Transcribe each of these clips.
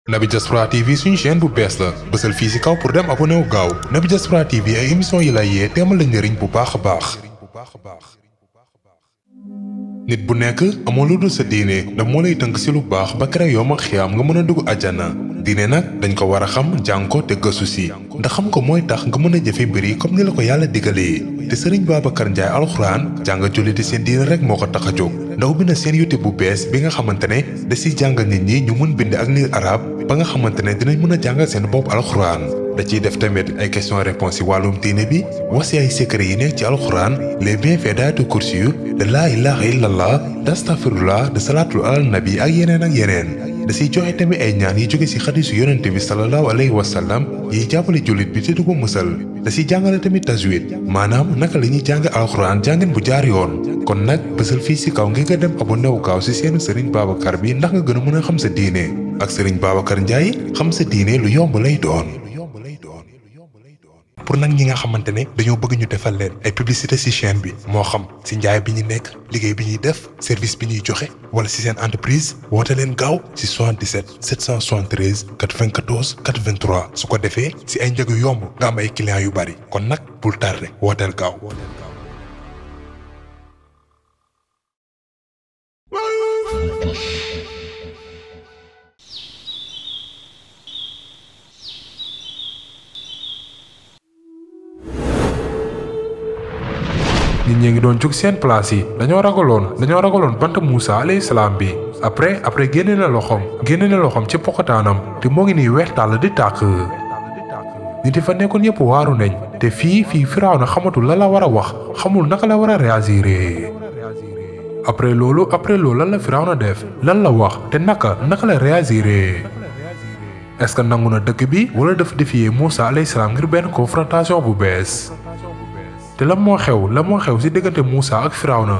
Naby Diaspora TV suñu chaîne bu bees la bësal fii ci kaw pour dem abonné wu gaaw Naby Diaspora TV ay émission yi lay yee teemal la njëriñ bu baax a baax. nit bu nekk amoo lu dul sa diine ndax moo lay tënk ci lu baax ba kere yoom ak xiyaam nga mën a dugg àjjana diine nag dañ ko war a xam jàng ko te gëstu ci ndax xam ko mooy tax nga mën a jëfe mbir yi comme ni la ko yàlla digalee te sëriñ Babacar Ndiaye alxuraan jàng julliti seen diine rek moo ko tax a jóg ndax ubbi na seen YouTube bu bees bi nga xamante ne da ciy jàngal nit ñi ñu mën bind ak lire arab ba nga xamante ne dinañ mën a jàngal seen bopp alxuraan da ciy def tamit ay question réponse ci wàllum diine bi wax ci ay secret yi nekk ci alxuraan les bienfaits d'aayatul kursi yu de laa ilaha illallah d'astafirullah de salaatul alal nabi ak yeneen ak yeneen da ciy joxe tamit ay ñaan yi jóge ci xadisu yonente bi sallallahu alayhi wa sallam yiy jàppale jullit bi te du ko musal da ciy jàngale tamit tajwid maanaam naka la ñuy jàng alxuraan jàngin bu jaar yoon kon nag bësal fii ci kaw ngir nga dem abonné wu gaaw ci seenu sëriñ Babacar bi ndax nga gën a mën a xam sa diine ak sëriñ Babacar Ndiaye xam sa diine lu yomb lay doon pour nag ñi nga xamante ne dañoo bëgg ñu defal leen ay publicité ci chaîne bi moo xam ci njaay bi ñu nekk liggéey bi ñuy def service bi ñuy joxe wala ci seen entreprise woote leen gaaw ci 77 773 94 83 su ko defee ci ay njëg yu yomb nga am ay clients yu bari kon nag bul tardé wooteel gaaw. nit ñi ngi doon jóg seen place yi dañoo ragaloon dañoo ragaloon bant Moussa alayhi salaam bi après après génne na loxoom génne na loxoom ci pokotaanam te moo ngi nii weex tàll di tàkk nit yi fa nekkoon yëpp waaru nañ te fii fii firaaw na xamatul la la war a wax xamul naka la war a réagir après loolu après loolu lan la firaaw na def lan la wax te naka naka la réagir est-ce que nangu na dëkk bi wala dafa défier Moussa alayhi salaam ngir benn confrontation bu bees. te la moo xew la moo xew ci diggante Moussa ak Firawna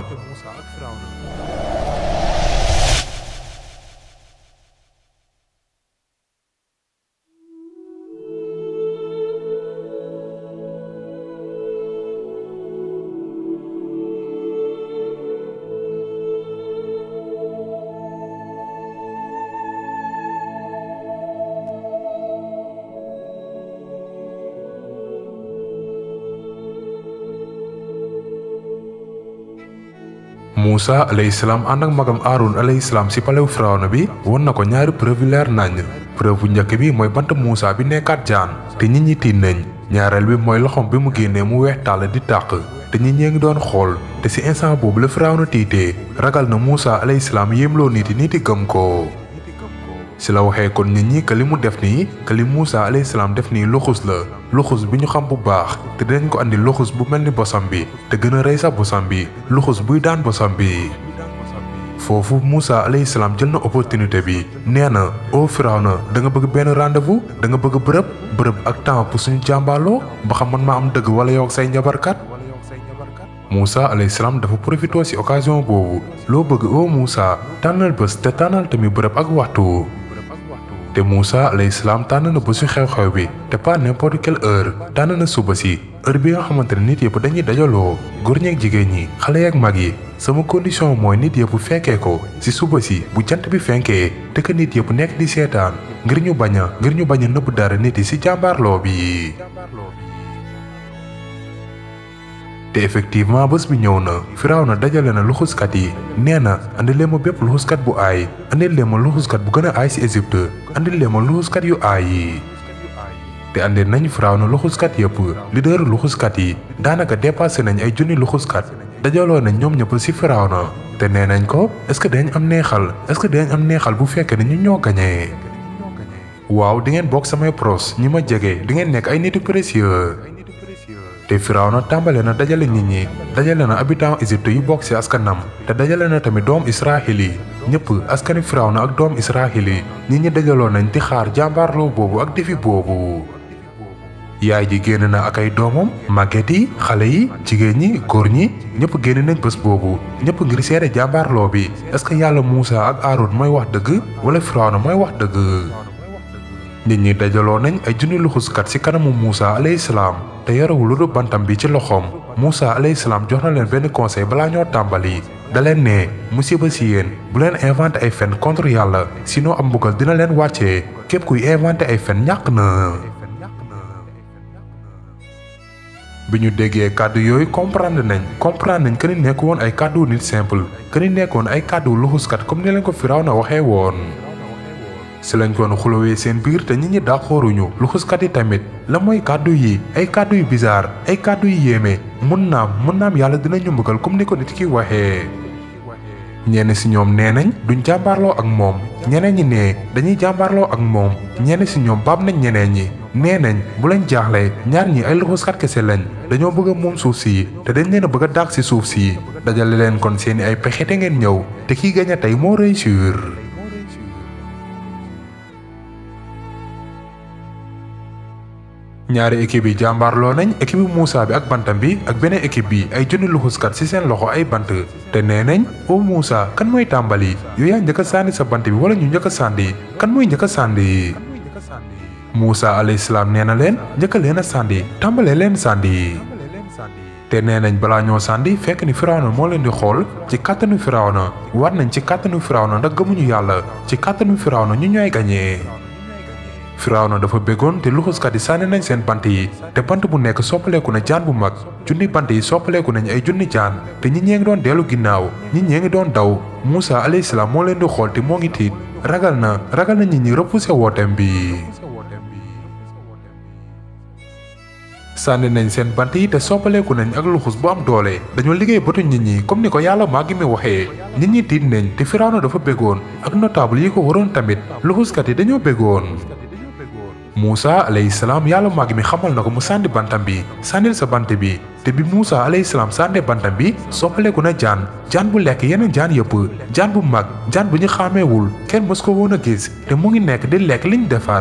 Moussa alayhi salaam ànd ak magam Aaron alayhi salaam ci palew Firawna bi won na ko ñaari preuve yu leer naññ preuve bu njëkk bi mooy bant Moussa bi nekkaat jaan te nit ñi tiit nañ ñaareel bi mooy loxoom bi mu génnee mu weex tàll di tàq te nit ñee ngi doon xool te ci instant boobu la Firawna tiitee ragal na Moussa alayhi salaam yéemloo nit yi nit yi gëm ko. ci la waxee kon nit ñi que li mu def nii que li Moussa alayhi salaam def nii luxus la luxus bi ñu xam bu baax te dinañ ko andi luxus bu mel ni bosam bi te gën a rëy sax bosam bi luxus buy daan bosam bi. foofu Moussa alayhi salaam jël na opportunité bi nee na o Firawna da nga bëgg benn rendez-vous da nga bëgg bërëb bërëb ak temps pour suñu jàmbaaloo ba xam man maa am dëgg wala yow ak say njabarkat. Moussa alayhi salaam dafa profité ci occasion boobu loo bëgg o Moussa tànnal bés te tànnal tamit bërëb ak waxtu. te Moussa alayhi salaam tànn na bésu xew-xew bi te pas n'importe quelle heure tànn na suba si heure bi nga xamante ne nit yëpp dañuy dajaloo góor ñeeg jigéen ñi xale yeeg mag yi sama condition mooy nit yëpp fekkee ko si suba si bu jant bi fenkee te que nit yëpp nekk di seetaan ngir ñu bañ a ngir ñu bañ a nëbb dara nit yi si jàmbaarloo bi. te effectivement bés bi ñëw na Firawna dajale na luxuskat yi nee na andi leen ma bépp luxuskat bu aay andi leen ma luxuskat bu gën a aay ci Égypte andi leen ma luxuskat yu aay yi te andi nañ Firawna luxuskat yëpp leader luxuskat yi daanaka dépassé nañ ay junni luxuskat dajaloo nañ ñoom ñëpp ci Firawna te nee nañ ko est-ce que dañ am neexal est-ce que dañ am neexal bu fekkee ne ñu ñoo gañee waaw di ngeen bokk samay pros ñi ma jege di ngeen nekk ay nitu précieux te Firawna tàmbale na dajale nit ñi dajale na habitant Égypte yu bokk ci askanam te dajale na tamit doom Israël yi ñëpp askani Firawna ak doom Israël yi nit ñi dajaloo nañ di xaar jàmbaarloo boobu ak defi boobu. yaay ji génn na ak ay doomam màgget yi xale yi jigéen ñi góor ñi ñëpp génn nañ bés boobu ñëpp ngir seede jàmbaarloo bi est-ce que yàlla Moussa ak Aaron mooy wax dëgg wala Firawna mooy wax dëgg. nit ñi dajaloo nañ ay junni luxuskat ci kanamu Moussa alayhi salaam te yorewul lu dul bantam bi ci loxoom Moussa alayhi salaam jox na leen benn conseil balaa ñoo tàmbali da leen ne musiba si yéen bu leen inventé ay fen contre yàlla sinon am mbugal dina leen wàccee képp kuy inventé ay fen ñàkk na bi ñu déggee kàddu yooyu comprendre nañ comprendre nañ que ni nekk woon ay kàddu nit simple que ni nekkoon ay kàddu luxuskat comme ni leen ko Firawna waxee woon si lañ koon xulowee seen biir te nit ñi dàqooruñu luxuskat yi tamit la mooy kàddu yi ay kàddu yu bizarre ay kàddu yu yéeme mun naam mun naam yàlla dinañu mbugal comme ni ko nit ki waxee ñenn si ñoom nee nañ duñ jàmbaarloo ak moom ñeneen ñi nee dañuy jàmbaarloo ak moom ñenn si ñoom baab nañ ñeneen ñi nee nañ bu leen jaaxle ñaar ñi ay luxuskat kese lañ dañoo bëgg a moom suuf si te dañ leen a bëgg a dàq si suuf si dajale leen kon seeni ay pexe te ngeen ñëw te kii gañ a tey moo réussir. ñaari équipe yi jàmbaarloo nañ équipe bi Moussa bi ak bantam bi ak beneen équipe bi ay junni luxuskat ci seen loxo ay bant te nee nañ o Moussa kan mooy tàmbali yow yaa njëkk a sànni sa bant bi wala ñu njëkk a sànni kan mooy njëkk a sànni Moussa alayhi salaam nee na leen njëkk leen a sànni tàmbalee leen sànni te nee nañ balaa ñoo sànni fekk ni Firawna moo leen di xool ci kàttanu Firawna war nañ ci kàttanu Firawna ndax gëmuñu yàlla ci kàttanu Firawna ñu ñooy gañee Firawna dafa béggoon te luxuskat yi sànni nañ seen bant yi te bant bu nekk soppaleeku na jaan bu mag junni bant yi soppaleeku nañ ay junni jaan te ñi ñee ngi doon dellu ginnaaw ñi ñee ngi doon daw Moussa alayhi salaam moo leen di xool te moo ngi tiit ragal na ragal na nit ñi repoussé wooteem bi. sànni nañ seen bant yi te soppaleeku nañ ak luxus bu am doole dañoo liggéey bëtu nit ñi comme ni ko yàlla maa ngi mi waxee nit ñi tiit nañ te Firawna dafa béggoon ak notable yi ko waroon tamit luxuskat yi dañoo béggoon. Moussa alayhi salaam yàlla màgg mi xamal na ko mu sànni bantam bi sànnil sa bant bi te bi Moussa alayhi salaam sànnee bantam bi soppaleeku na jaan jaan bu lekk yeneen jaan yëpp jaan bu mag jaan bu ñu xàmmeewul kenn mës ko woon a gis te mu ngi nekk di lekk liñ defar.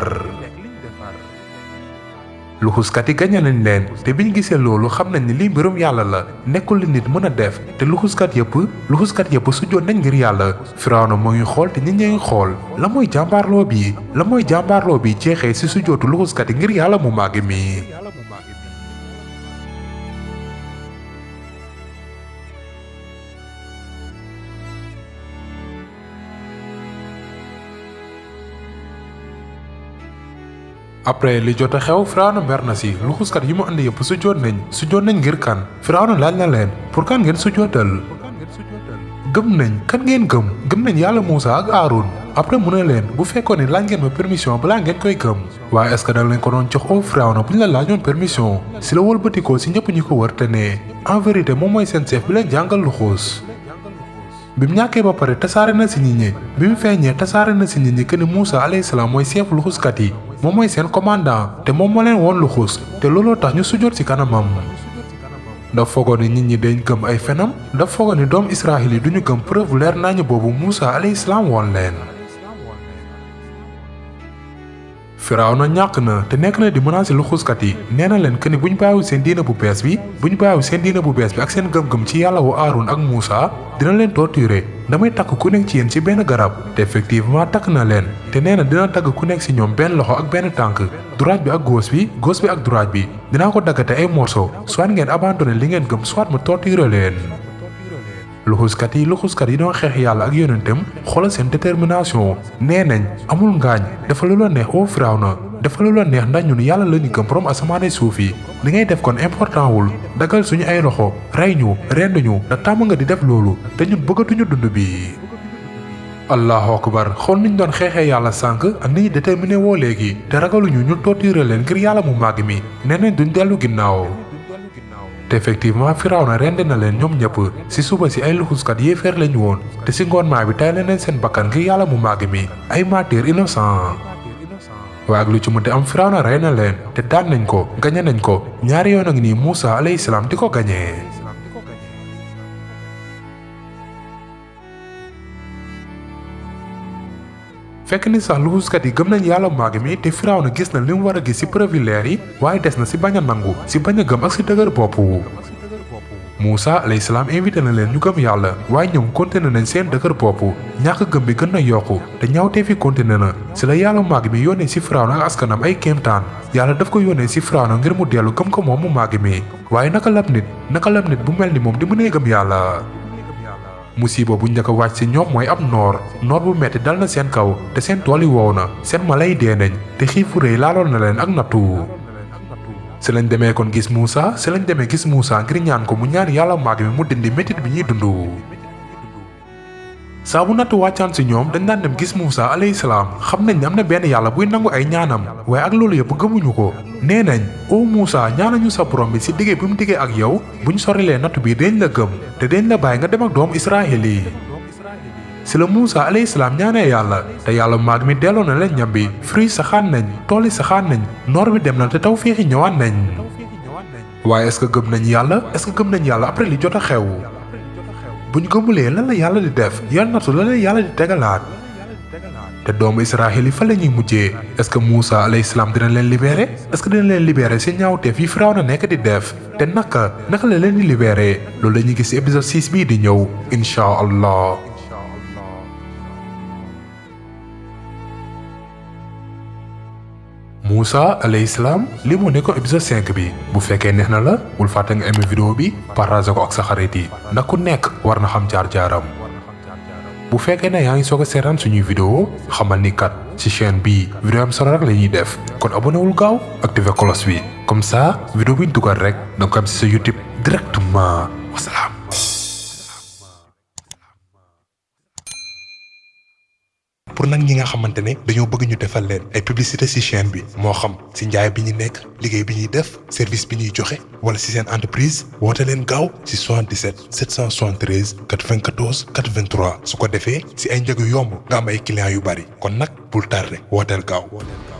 luxuskat yi gañe nañ leen te biñ gisee loolu xam nañ ni lii mbirum yàlla la nekkul li nit mën a def te luxuskat yëpp luxuskat yëpp sujjoon nañ ngir yàlla Firawna moo ngi xool te nit ñee ngi xool la mooy jàmbaarloo bi la mooy jàmbaarloo bi jeexee ci sujjootu luxuskat yi ngir yàlla mu màgg mi après li jot a xew Firawna mer na si luxuskat yi mu andi yëpp sujjoot nañ sujjoot nañ ngir kan Firawna laaj na leen pour kan ngeen sujjootal gëm nañ kan ngeen gëm gëm nañ yàlla Moussa ak Aaron après mu ne leen bu fekkoon ne laaj ngeen ma permission balaa ngeen koy gëm waaye est-ce que da leen ko doon jox au Firawna bu ñu la laajoon permission si la wëlbatikoo si ñëpp ñi ko wër te ne en vérité moom mooy seen chef bi leen jàngal luxus bi mu ñàkkee ba pare tasaare na si nit ñi bi mu feeñee tasaare na si nit ñi que ni Moussa alayhi salaam mooy chef luxuskat yi moom mooy seen commandant te moom moo leen woon luxus te looloo tax ñu sujjoot ci kanamam. daf foogoon ni nit ñi dañ gëm ay fenam daf foogoon ni doomu Israël yi duñu gëm preuve leer nañu boobu Moussa alayhi salaam woon leen. Firawna ñàkk na te nekk na di menacer luxuskat yi nee na leen que ni bu ñu bàyyiwul seen diina bu bees bi bu ñu bàyyiwul seen diina bu bees bi ak seen gëm-gëm ci yàlla wu Aaron ak Moussa dina leen torturer damay takk ku nekk ci yéen ci benn garab te effectivement takk na leen te nee na dina tagg ku nekk ci ñoom benn loxo ak benn tànk droite bi ak gauche bi gauche bi ak droite bi dinaa ko daggate ay morceaux soit ngeen abandonné li ngeen gëm soit mu torturer leen. luxuskat yi luxuskat yi doon xeex yàlla ak yonentam xoolal seen détermination nee nañ amul ngaañ dafa lu la neex oo Firawna dafa lu la neex ndax ñun yàlla la ñu gëm borom asamaane suuf yi li ngay def kon important wul dagal suñu ay loxo rey ñu rend ñu da tàmm nga di def loolu te ñun bëggatuñu dund bi. allahu akbar xool niñ doon xeexee yàlla sànq ak ni ñu déterminé woo léegi te ragaluñu ñu torturer leen ngir yàlla mu màgg mi nee nañ duñ dellu ginnaaw. te effectivement Firawna rend na leen ñoom ñëpp ci suba si ay luxuskat yéefeer lañu woon te ci ngoon maa bi tay leen seen bakkan ngir yàlla mu màgg mi ay martyrs innocent waaye ak lu ci mënti am Firawna rey na leen te daan nañ ko gañe nañ ko ñaari yoon a ngi nii Moussa alayhi salaam di ko gañee fekk ni sax luxuskat yi gëm nañ yàlla màgg mi te Firawna gis na li mu war a gis ci preuve leer yi waaye des na ci bañ a nangu ci bañ a gëm ak ci dëgër bopp Moussa alayhi salaam invité na leen ñu gëm yàlla waaye ñoom continué nañ seen dëgër bopp ñàkk gëm bi gën na yokku te ñaawtee fi continué na ci la yàlla màgg mi yónnee ci Firawna ak askanam ay kéemtaan yàlla daf ko yónnee ci Firawna ngir mu dellu gëm ko moom mu màgg mi waaye naka lab nit naka lab nit bu mel ni moom di mënee gëm yàlla musiba bu njëkk a wàcc ci ñoom mooy ab noor noor bu metti dal na seen kaw te seen tool yi wow na seen mala yi dee nañ te xiifu rëy laaloon na leen ak nattu si lañ demee kon gis Moussa si lañ demee gis Moussa ngir ñaan ko mu ñaan yàlla maag mi mu dindi métit bi ñuy dund saa bu nattu wàccaan si ñoom dañ daan dem gis Moussa alayhi salaam xam nañ ne am na benn yàlla buy nangu ay ñaanam waaye ak loolu yëpp gëmuñu ko nee nañ o Moussa ñaanañu sa borom bi si diggee bi mu diggee ak yow buñ sorilee nattu bi dañ la gëm te dañ la bàyyi nga dem ak doomu Israël yi si la Moussa alayhi salaam ñaanee yàlla te yàlla maag mi delloo na leen ñam bi fruit saxaan nañ tool yi saxaan nañ noor bi dem na te taw féexi ñëwaat nañ waaye est-ce que gëm nañ yàlla est-ce que gëm nañ yàlla après li jot a xew bu ñu gëmulee lan la yàlla di def yan nattu la leen yàlla di tegalaat te doomu Israël yi fa la ñuy mujjee est-ce que Moussa alayhi salaam dina leen libéré est-ce que dina leen libéré si ñaawteef yi Firawna nekk di def te naka naka la leen di libéré loolu la ñuy gis si épisode 6 bii di ñëw incha allah. Moussa alayhi salaam li moo nekkoon épisode 5 bi bu fekkee neex na la bul fàtte nga aimé vidéo bi partage ko ak sa xarit yi ndax ku nekk war na xam jaar-jaaram bu fekkee ne yaa ngi soog a seetaan suñuy vidéo xamal ni kat ci chaîne bii vidéo am solo rek la ñuy def kon abonné wul gaaw activé cloche bi comme ça vidéo bi ñu dugal rek da nga ko am ci sa YouTube directement wasalaam. pour nag ñi nga xamante ne dañoo bëgg ñu defal leen ay publicité ci chaîne bi moo xam ci njaay bi ñu nekk liggéey bi ñuy def service bi ñuy joxe wala ci seen entreprise woote leen gaaw ci 77 773 94 83 su ko defee ci ay njëg yu yomb nga am ay clients yu bari kon nag bul tardé wooteel gaaw.